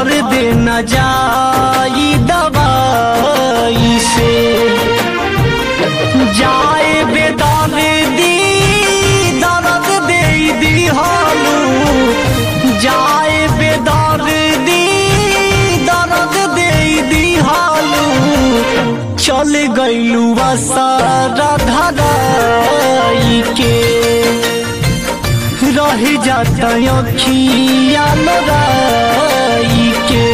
दर्द न जाई दवाई से जाए बेदर्दी दर्द दे दिहालू जाए बेदर्दी दर्द दे दिहालू चल गईलू सारा धराई के रह जाता अखिया लड़ाई के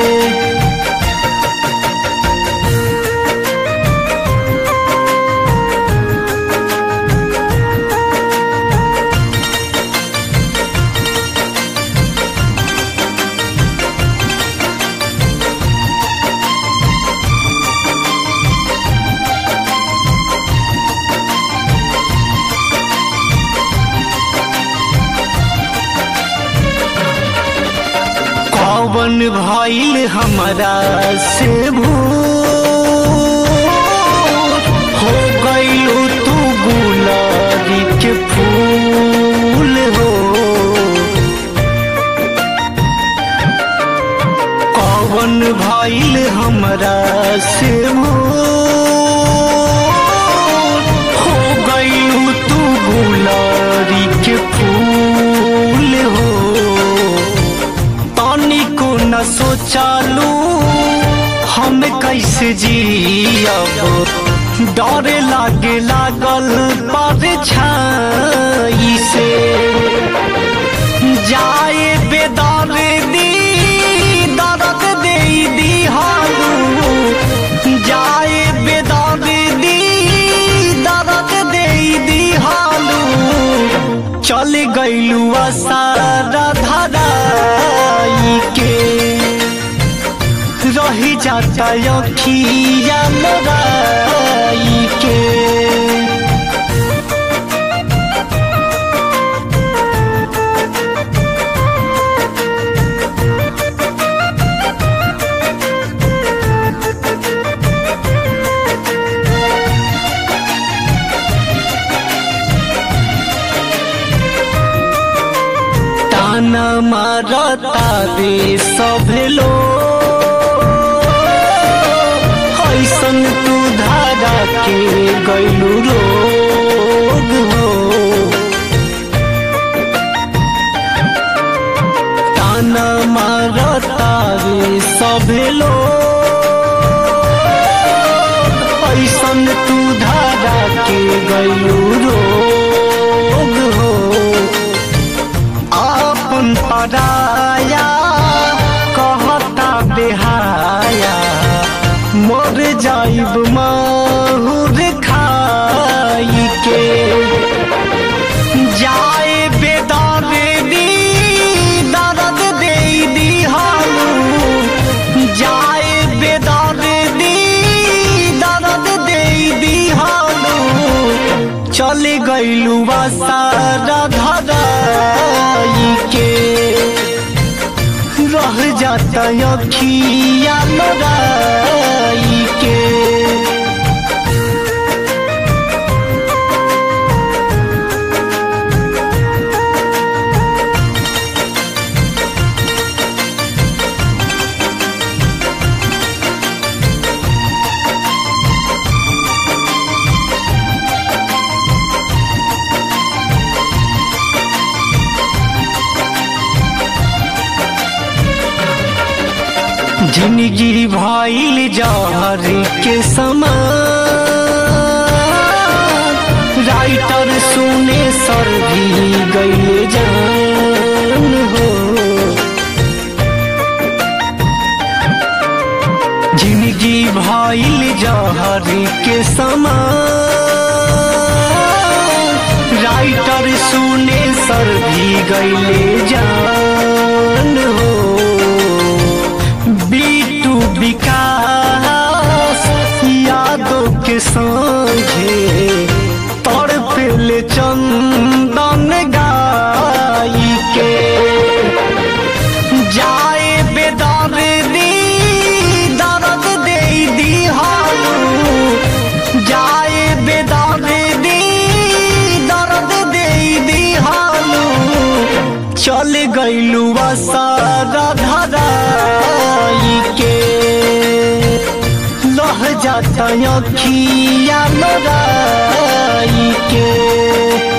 कौन भइल हमरा से भूल हो गईलू तू गुलाबी के फूल हो कौन भइल हमरा से भूल हो गईलू तू गुलाबी के फूल हो तनिको न सोचालू हम कैसे जियब डर लागे लागल पर छाई से जाए बेदर दी दर्द दे दिहालू जाए बेदर दी दर्द दे दिहालू चल गईलू सारा धराई के रही जाता अखिया लड़ाई के ताना मारता रे सब लोग ऐसन तू धारा के गैलू रोग हो ताना मारता रे सब लोग ऐसन तू धारा के गैलू रोग हो आपन पराया कहता बेहाया मर जाइब माहुर खाई के जाए बेदार दी दर्द दे दिहालू जाए बेदार दी दर्द दे दिहालू चल गईलू सारा धराई के रह जाता अखिया लड़ाई के जिंदगी भइल जहर के समान राइटर सुने सर भी गईले जान हो जिंदगी भइल जहर के समान राइटर सुने सर भी गईले जान हो बीटू विकास यादों के संगे तड़पेले चंदन गाई के जाए बेदर दी दर्द दे दिहालू जाए बेदर दी दर्द दे दिहालू चल गईलू सारा धरा जाता अखिया लोराई के